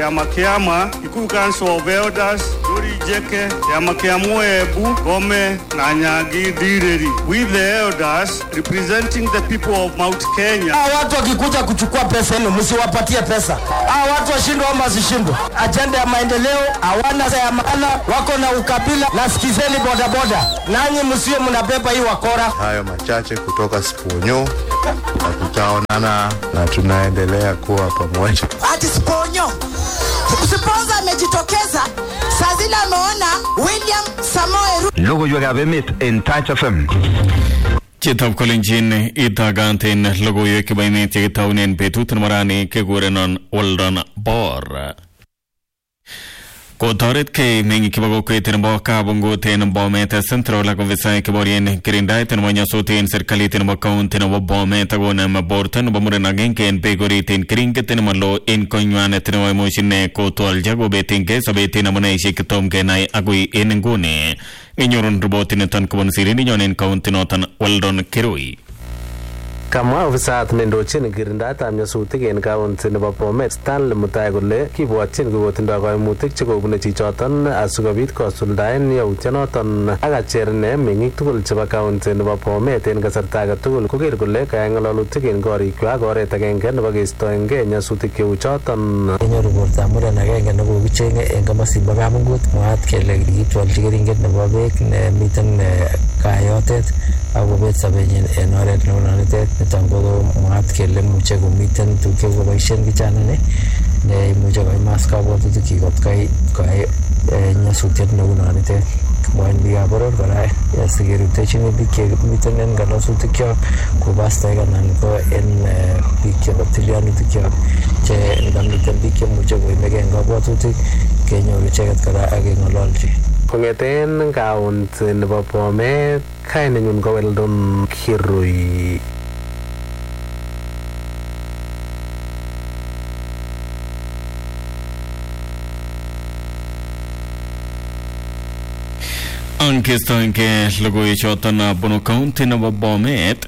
kiama kiama Kikuyu Council of Elders Dori Jeke kiama kia Moebu Gome na Nyagi Direri we the elders representing the people of Mount Kenya Hawa watu wakikuja kuchukua pesa yenu msiwapatie pesa. Hawa watu washindwe ama wasishindwe. Ajenda ya maendeleo hawana ya maana, wako na ukabila. Na sikizeni bodaboda, nanyi msiwe mnabeba hii wakora. Hayo machache kutoka Siponyo, na tutaonana na tunaendelea kuwa pamoja. ati Siponyo. Siponza amejitokeza saa zile ameona William Samoei Ruto Logoiwekab emet en Touch FM. Chitab kolenjin itagantin logoiwek chebo emet chekitaunen betut nebo rani kekurenon Weldon Bor. Kotoretkei meng'ik chebo kokwet nebo Kabungut en Bomet Central ak ofisaek cheborien kirindaet nebo nyasut en serikalit nebo kaunti nebo Bomet akonem borto nebo muren agenge en beek orit en keringet nemalo en konywanet nebo imuch ine kotwolchi kobetingei sobet en amuneisiek chetom kenai agoi en nguni. Inyorun ripotiniton kobun sirindenyon en kaunti noton Weldon Kirui. Kamwa ofisayat nendochin kirindaetab nyasutik en kaunti nebo Bomet Stanley Mutai kole kibwotyin kokotindoi koimutik chekobune chichoton asikobit kosuldaen yautyonoton ak acher ine meng'ik tugul chebo kaunti nebo Bomet en kasarta age tugul koker kole kayai ng'alalutik en korikwak oret agenge nebo keistoenge nyasutik cheu choton. kenyoru bortab muren agenge nekokicheng'e en komosin bo kamungut mwaat kele kitwolchi keringet nebo beek nemiten eh, kayotet ak kobet sobenyin en oret neunonitet niton ko mwaat kele imuche komiten tuguk chekoboisien kijana ni neimuche koimas kabwatutik kot kai koyai eh, nyasutiet neunonitet mwain biikab boror kora eh, sikerutechini biik chemiten en kalosutikyok ko pastoek anan ko en eh, biik chebo tilyanutikyok che ngamiten biik chemuche koimege en kabwatutik kenyoru icheket kora ak keng'ololchi Kong'eten kaunti nebo Bomet kainenyun ko Weldon Kirui. Angestoenge logoiwechoton bunu kaunti nebo Bomet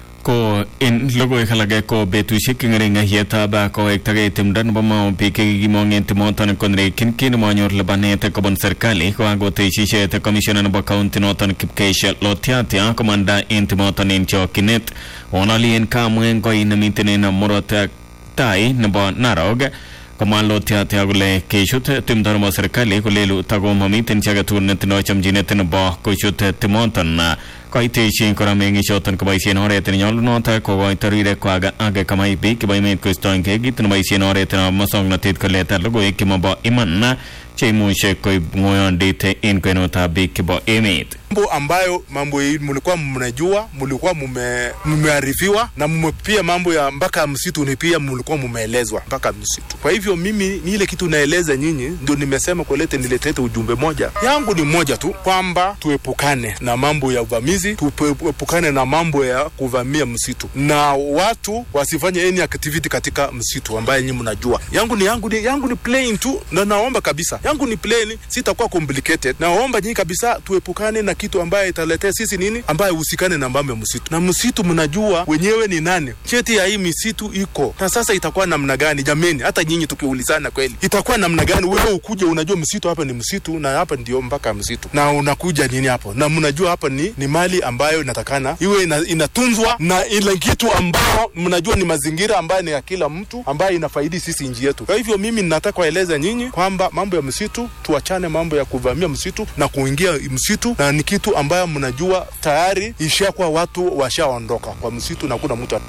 ko en logoiwek alage ko betusiek cheng'ering yetab kowektagei timdo nebo Mau biik chekikimong en timoton konerekyin kit nemanyor lipanet kobun serikali kokakoteshishet komishona nebo kaunti noton Kipkeish Lotiatia komanda en timoton en chokyinet onali en kamwen koi nemiten en murot tai nebo Narok komwa Lotiatia kole kechut timdo nebo serikali kolelu takomamiten chi agetugul netindoi chomchinet nebo kochut timoton koiteshin kora meng'ichoton koboisien oret nenyolunot kokoito rirekwak ak kamai biik chebo emet koistoengei kit neboisien oret nebo musoknotet koleta logoiwek chemobo iman cheimuche koib ng'oyondit en kwenutab biik chebo emet mambo ambayo mambo hii mlikuwa mnajua, mlikuwa mume- mmearifiwa na mume pia mambo ya mpaka msitu ni pia mlikuwa mumeelezwa mpaka msitu. Kwa hivyo mimi ni ile kitu naeleza nyinyi, ndio nimesema kulete niletete ujumbe moja yangu ni moja tu, kwamba tuepukane na mambo ya uvamizi, tuepukane na mambo ya kuvamia msitu, na watu wasifanye any activity katika msitu ambaye nyinyi mnajua. Yangu ni yangu ni yangu ni plain tu, na naomba kabisa, yangu ni plain, sitakuwa complicated. Naomba nyinyi kabisa tuepukane na kitu ambaye italetea sisi nini, ambaye usikane na mambo ya msitu. Na msitu mnajua wenyewe ni nani, cheti ya hii misitu iko na sasa, itakuwa namna gani jameni? Hata nyinyi tukiulizana kweli, itakuwa namna gani? Wewe ukuje unajua msitu hapa ni msitu na hapa ndio mpaka msitu, na unakuja nini hapo, na mnajua hapa ni, ni mali ambayo inatakana iwe ina, inatunzwa na ile kitu ambao mnajua ni mazingira ambayo ni ya kila mtu ambayo inafaidi sisi nchi yetu. Kwa hivyo mimi ninataka kueleza nyinyi kwamba mambo ya msitu tuachane, mambo ya kuvamia msitu na kuingia msitu, na ni kitu ambayo mnajua tayari ishakuwa watu washaondoka kwa msitu na kuna mtu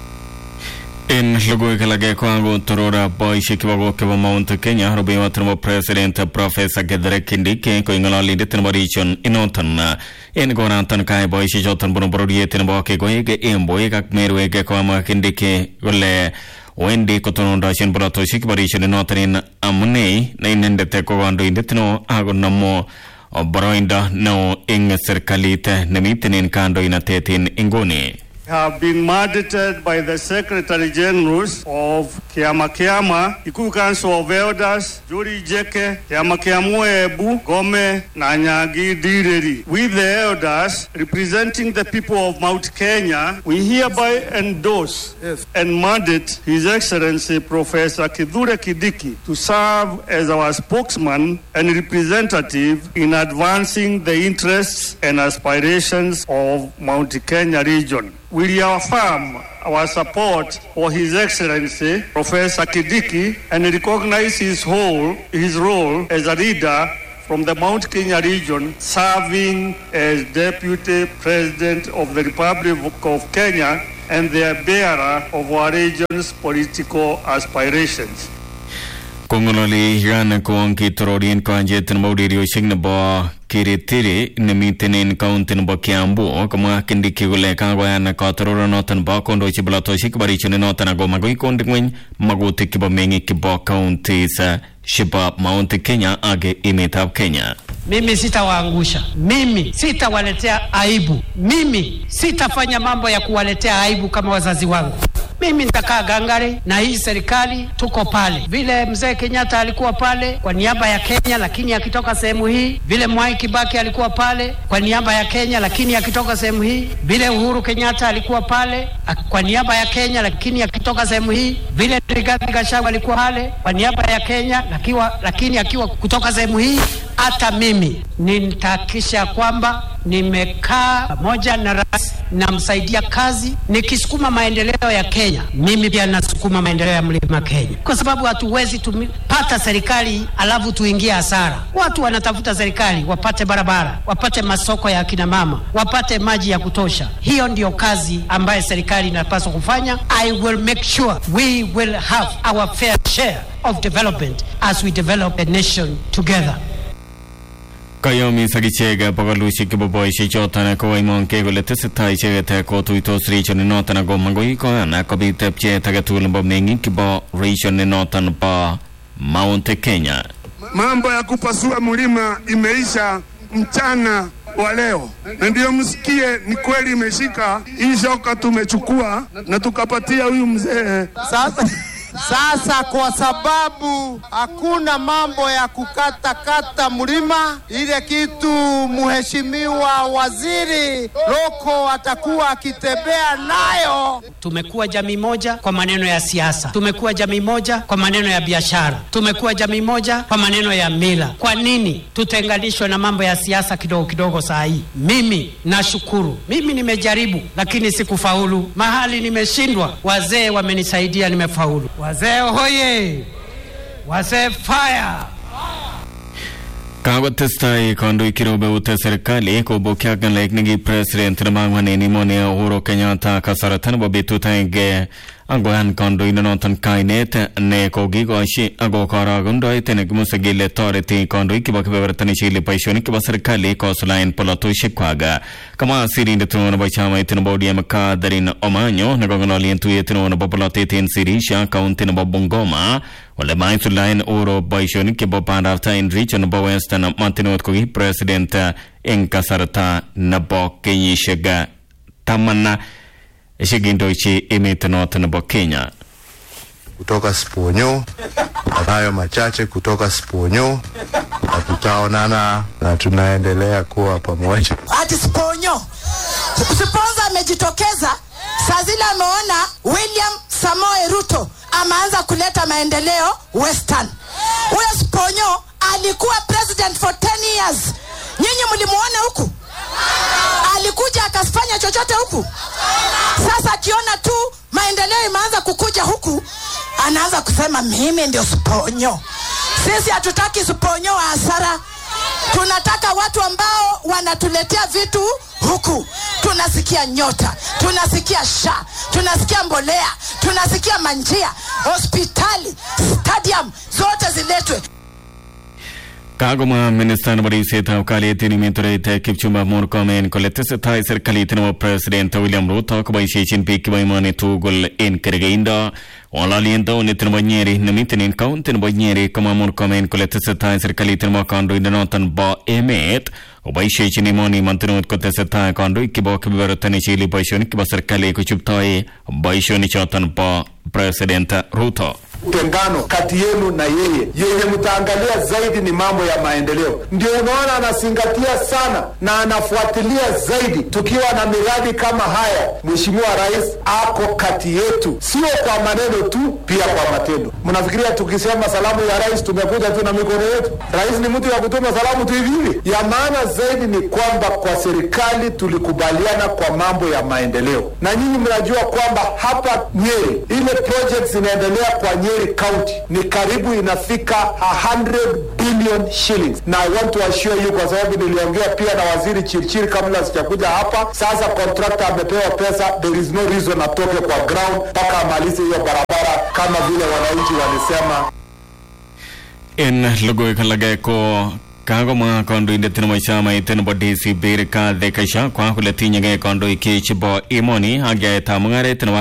En logoiwek alage kokakotoror boisiek chebo kok chebo Mount Kenya rubeiwot nebo president Professor Kithure Kindiki koik ng'ololindet nebo region inoton en konaton kayai boisiechoton bunu bororiet nebo kekoik emboik ak merwek kokamwa Kindiki kole wendi kotonondochin borotosiek chebo region inoton en amune ne inendet ko kandoindet neo akonomu boroindo neo eng serikalit nemiten en kandoinatet en inguni have been mandated by the Secretary Generals of Kiama Kiama, Kikuyu Council of Elders, Juri Jeke, Kiama Kiamu Ebu, Gome, Nanyagi Direri. We the elders representing the people of Mount Kenya, we hereby endorse and mandate His Excellency Professor Kidhure Kidiki to serve as our spokesman and representative in advancing the interests and aspirations of Mount Kenya region. We reaffirm our support for His Excellency Professor Kidiki and recognize his whole his role as a leader from the Mount Kenya region serving as Deputy President of the Republic of Kenya and the bearer of our region's political aspirations. kongololi gan kong kitororien kanjet nebo urerioshek nebo kiritiri nemiten en kaunti nebo kiambu komwa kindiki kole kakoyan katororonoton nebo kondochi bolatoshek kibarishoni noton ako makoi konde ngweny makutik chebo meng'ik chebo counties chebo mount kenya ak emetab kenya Mimi sitawaangusha, mimi sitawaletea aibu, mimi sitafanya mambo ya kuwaletea aibu kama wazazi wangu. Mimi nitakaa gangari na hii serikali, tuko pale vile mzee Kenyatta alikuwa pale kwa niaba ya Kenya, lakini akitoka sehemu hii, vile Mwai Kibaki alikuwa pale kwa niaba ya Kenya, lakini akitoka sehemu hii, vile Uhuru Kenyatta alikuwa pale ak- kwa niaba ya Kenya, lakini akitoka sehemu hii, vile Rigathi Gachagua alikuwa pale kwa niaba ya Kenya, lakiwa, lakini akiwa kutoka sehemu hii, hata mimi nitahakikisha kwamba nimekaa pamoja na rais, namsaidia kazi, nikisukuma maendeleo ya Kenya. Mimi pia nasukuma maendeleo ya mlima Kenya, kwa sababu hatuwezi tupata serikali alafu tuingie hasara. Watu wanatafuta serikali wapate barabara, wapate masoko ya akina mama, wapate maji ya kutosha. Hiyo ndio kazi ambayo serikali inapaswa kufanya. I will make sure we will have our fair share of development as we develop a nation together. kayomis ak ichek bogolushek chebo boishek choton kowaimongei kole tesetai icheket kotuitos region noton ako makoi koyan kobit pcheet agetugul nebo meng'ik chebo region noton bo Mount Kenya. Mambo ya kupasua mlima imeisha mchana wa leo, na ndiyo msikie, ni kweli imeshika hii shoka, tumechukua na tukapatia huyu mzee Sasa, sasa kwa sababu hakuna mambo ya kukatakata mlima, ile kitu mheshimiwa waziri Loko atakuwa akitembea nayo. Tumekuwa jamii moja kwa maneno ya siasa, tumekuwa jamii moja kwa maneno ya biashara, tumekuwa jamii moja kwa maneno ya mila. Kwa nini tutenganishwe na mambo ya siasa kidogo kidogo saa hii? Mimi nashukuru, mimi nimejaribu, lakini sikufaulu. Mahali nimeshindwa, wazee wamenisaidia, nimefaulu. Wazee hoye! Wazee fire! Kakotestai kandoik kirobeut serikali kobokyi ak ng'alek neki president nebo ang'wan en emoni Uhuru Kenyatta kasarta nebo betut agenge angoyan kandoindonoton kainet ne kokikoshi ako korokendoet nekimuse kele toreti kandoik chebo kebeberta nechigili boisionik chebo serikali kosulaen polotosiekwak kamwa sirindet neo nebo chamait nebo ODM Catherine Omanyo nekong'ololi en tuyet neo nebo polotet en Sirisha kaunti nebo Bungoma ole maisulaen Uhuru boisionik chebo bandab tai en region nebo Western Martinot ko ki president en kasarta nebo kenyisiek taman chekindochi emet noton nebo Kenya. kutoka Siponyo na hayo machache kutoka Siponyo, na tutaonana na tunaendelea kuwa pamoja. ati Siponyo. Siponza amejitokeza saa zile ameona William Samoe Ruto ameanza kuleta maendeleo Western. Huyo Siponyo alikuwa president for 10 years. Nyinyi mlimuona huku? Alikuja akafanya chochote huku? Sasa akiona tu maendeleo imeanza kukuja huku, anaanza kusema mimi ndio Siponyo. Sisi hatutaki Siponyo wa hasara, tunataka watu ambao wanatuletea vitu huku. Tunasikia nyota, tunasikia sha, tunasikia mbolea, tunasikia manjia, hospitali, stadium zote ziletwe. Kagoma minista nebo ribsetab kalyet en emet orit Kipchumba Murkomen kole tesetai serikalit nebo president William Ruto koboisiechin biik chebo emoni tugul en kergeindo ng'ololien taonit nebo Nyeri nemiten en kaunti nebo Nyeri komwa Murkomen kole tesetai serikalit nebo kandoindenoton bo emet koboisiechin emoni mantinut kotesetai kandoik chebo kebeberta nechili boisionik chebo serikali kochuptoi boisionichoton bo president Ruto. utengano kati yenu na yeye yenye mtaangalia zaidi ni mambo ya maendeleo. Ndio unaona anazingatia sana na anafuatilia zaidi. Tukiwa na miradi kama haya, Mheshimiwa Rais ako kati yetu, sio kwa maneno tu, pia kwa matendo. Mnafikiria tukisema salamu ya rais tumekuja tu na mikono yetu? Rais ni mtu ya kutuma salamu tu hivi hivi? Ya maana zaidi ni kwamba kwa serikali tulikubaliana kwa mambo ya maendeleo, na nyinyi mnajua kwamba hapa Nyeri ile project zinaendelea kwa Nyeri County ni karibu inafika 100 billion shillings, na I want to assure you, kwa sababu niliongea pia na waziri Chirchir kabla sijakuja hapa. Sasa contractor amepewa pesa, there is no reason atoke kwa ground mpaka amalize hiyo barabara kama vile wananchi walisema. En logoiwek alage ko kakomwa kandoindet nebo chamait nebo DCP Rigathi Gachagua kole tinyegei kandoik chebo emoni ak yaetab mung'aret nebo